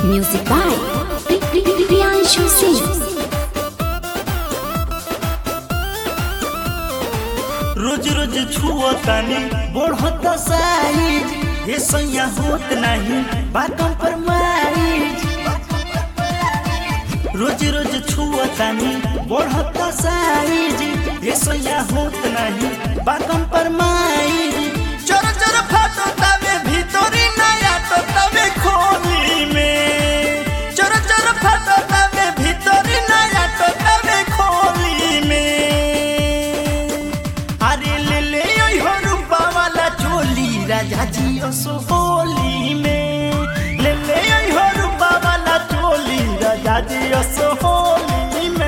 Music by Priyanshu Singh. रोज रोज छुअतानी बढ़त size ये सैया होत नहीं बातों पर माइज रोज रोज छुअतानी बढ़त साइज ये सैया होत नहीं बातों पर माइज चोर चोर फाटो तवे भीतरी नया तो तवे खोली में चोर चोर फाटो तवे भीतरी नया तो तवे खोली में अरे ले ले ओइ हो रूपा वाला चोली राजा जी असो होली में ले ले ओइ हो रूपा वाला चोली राजा जी असो होली में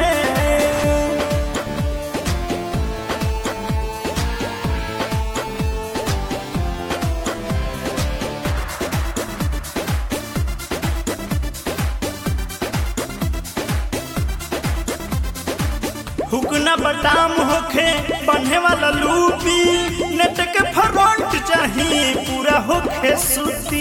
हुकना बटाम होखे बन्हे वाला लूपी नेट के फ्रंट चाहिए पूरा होखे सूती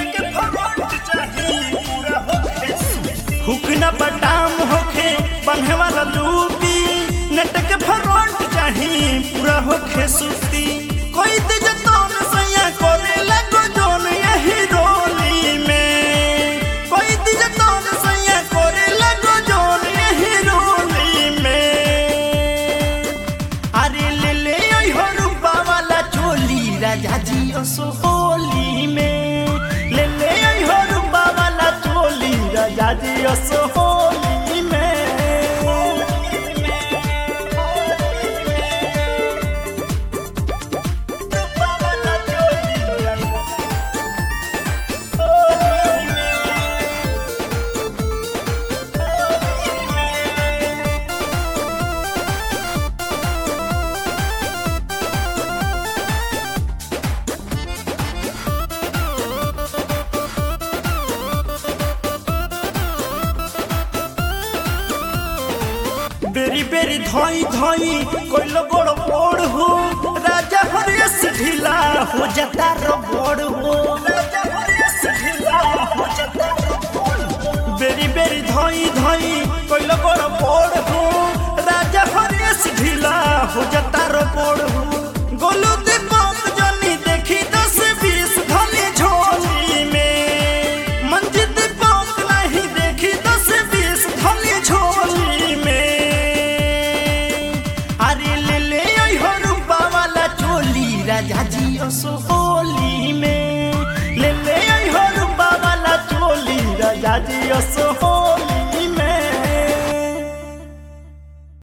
हुकना बटाम होखे बन्हे वाला लूपी नेट के फ्रंट चाहिए पूरा होखे सूती कोई दिज तोन सैया करे लगो जोन यही रोली में कोई दिज तोन सैया करे लगो जोन यही रोली में अरे ले ले ओइ हो रूपा वाला चोली राजा जी असो होली में ले ले ओइ हो रूपा वाला चोली राजा जी असो होली में रूपा वाला चोली बेरी बेरी धोई धोई कोइलो बड़ बड़ हो राजा हरियस ढीला हो जाता रो बड़ हो राजा हरियस ढीला हो जाता रो बड़ हो। बेरी बेरी धोई धोई कोइलो बड़ बड़ हो राजा हरियस ढीला हो जाता रो बड़ हो गोलू दीपक जनी देखी दस बीस धनी झोली में मंजित दीपक नहीं देखी दस बीस धनी झोली में अरे ले ले ओइ हो रूपा वाला चोली राजा जी असो होली में ले ले ओइ हो रूपा वाला चोली राजा जी असो होली